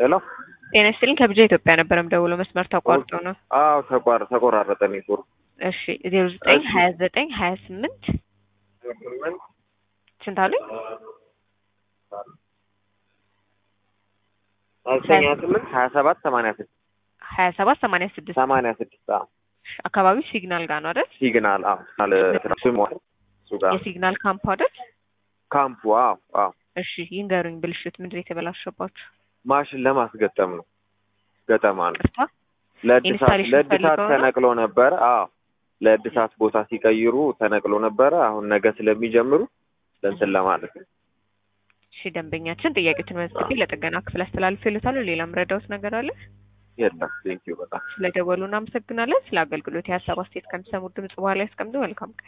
ሄሎ ጤና ይስጥልኝ ከብጃ ኢትዮጵያ ነበር የምደውለው መስመር ተቋርጦ ነው። አዎ ተቋር ተቆራረጠ ኔትወርክ። እሺ ዜሮ ዘጠኝ እሺ። ሀያ ዘጠኝ ሀያ ስምንት ስምንት ስንት አሉኝ? ሀያ ስምንት ሀያ ሰባት ሰማንያ ስድስት ሀያ ሰባት ሰማንያ ስድስት ሰማንያ ስድስት አዎ አካባቢው ሲግናል ጋር ነው አይደል? ሲግናል አዎ አለ ስሙ እሱ ጋር የሲግናል ካምፕ አይደል? ካምፑ አዎ አዎ እሺ ይንገሩኝ፣ ብልሽት ምንድን ነው የተበላሸባችሁ? ማሽን ለማስገጠም ነው ገጠማ ነው ቅርታ ለእድሳት ኢንስታሌሽን ለእድሳት ፈልገው ነው? ተነቅሎ ነበረ አዎ ለእድሳት ቦታ ሲቀይሩ ተነቅሎ ነበረ አሁን ነገ ስለሚጀምሩ ለእንትን ለማለት ነው እሺ ደንበኛችን ጥያቄዎትን መዝግቤ ለጥገና ክፍል አስተላልፌልዎታለሁ። ሌላ ምረዳዎት ነገር አለ? የለም ቴንኪው በጣም ስለደወሉ እናመሰግናለን። ስለ አገልግሎት የሀሳብ አስተያየት ከሚሰሙት ድምጽ በኋላ ያስቀምጡ። መልካም ቀን